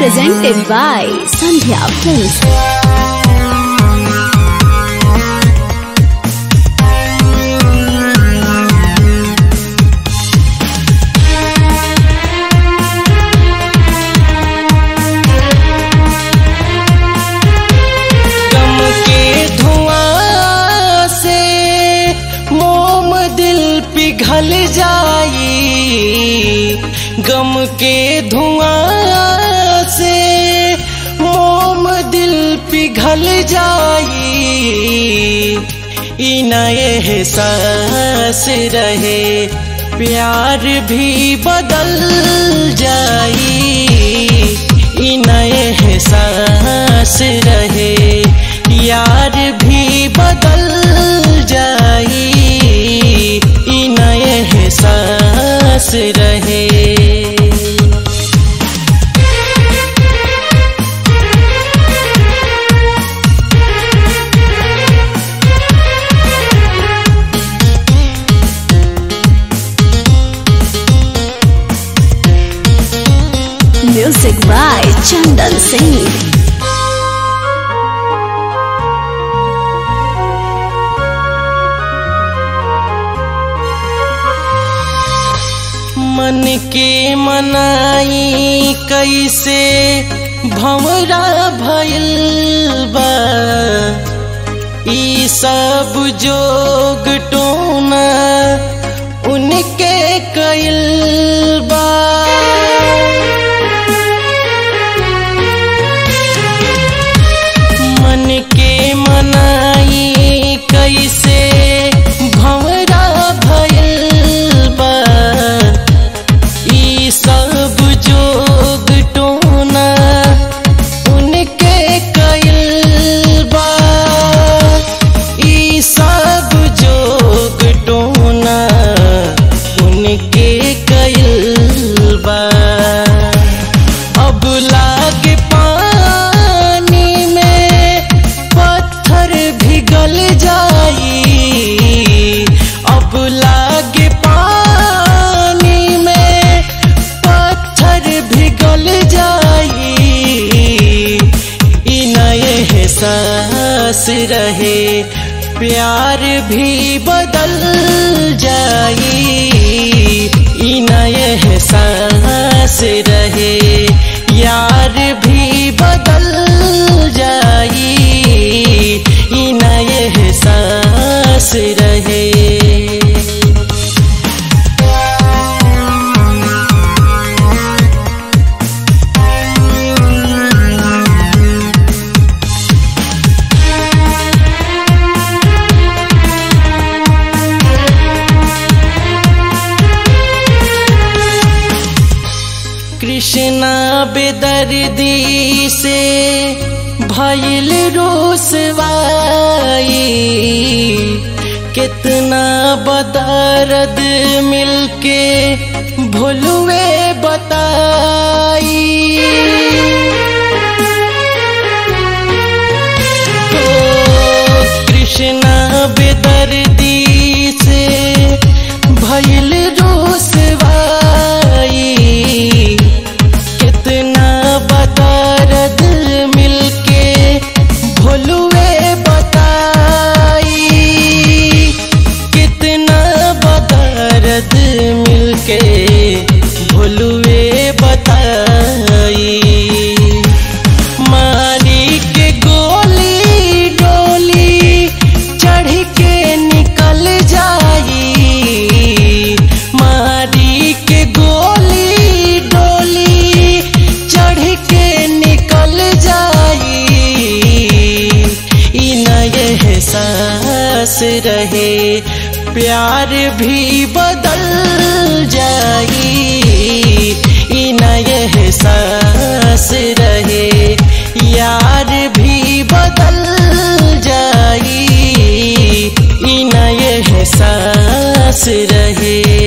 presented by Sandhya Films. गम के धुआं से मोम दिल पिघल जाई गम के धुआं से मोम दिल पिघल जाई ई नए एहसास रहे प्यार भी बदल जाई ई नए एहसास रहे यार भी बदल जाई ई नए एहसास रहे Music by Chandan Singh. मन के मनाई कैसे भंवरा भइल बा ई सब जोग टोना उनके कइल बा मन के मनाई कैसे भंवरा भइल बा ई सब जोग टोना उनके कइल बा ई सब जोग टोना उनके कइल बा अब लागे पानी में पत्थर पिघल जाई अब लागे पानी में पत्थर पिघल जाई ई नए एहसास रहे प्यार भी बदल जाई ई नए एहसास रहे यार भी बदल जाई ई नए एहसास रहे कृष्णा बेदर्दी से भइल रोसवाई कितना बदर्द मिलके भूलुए बताई ओ कृष्णा बेदर्दी से भइल रोसवाई कितना बदर्द मिलके भोलुए बताई कितना बदर्द मिलके भोलुए बताई मारी के गोली डोली चढ़ के निकल जाई मारी के गोली डोली चढ़ के निकल जाई ई नए एहसास रहे प्यार भी बदल जाई ई नए एहसास रहे यार भी बदल जाई ई नए एहसास रहे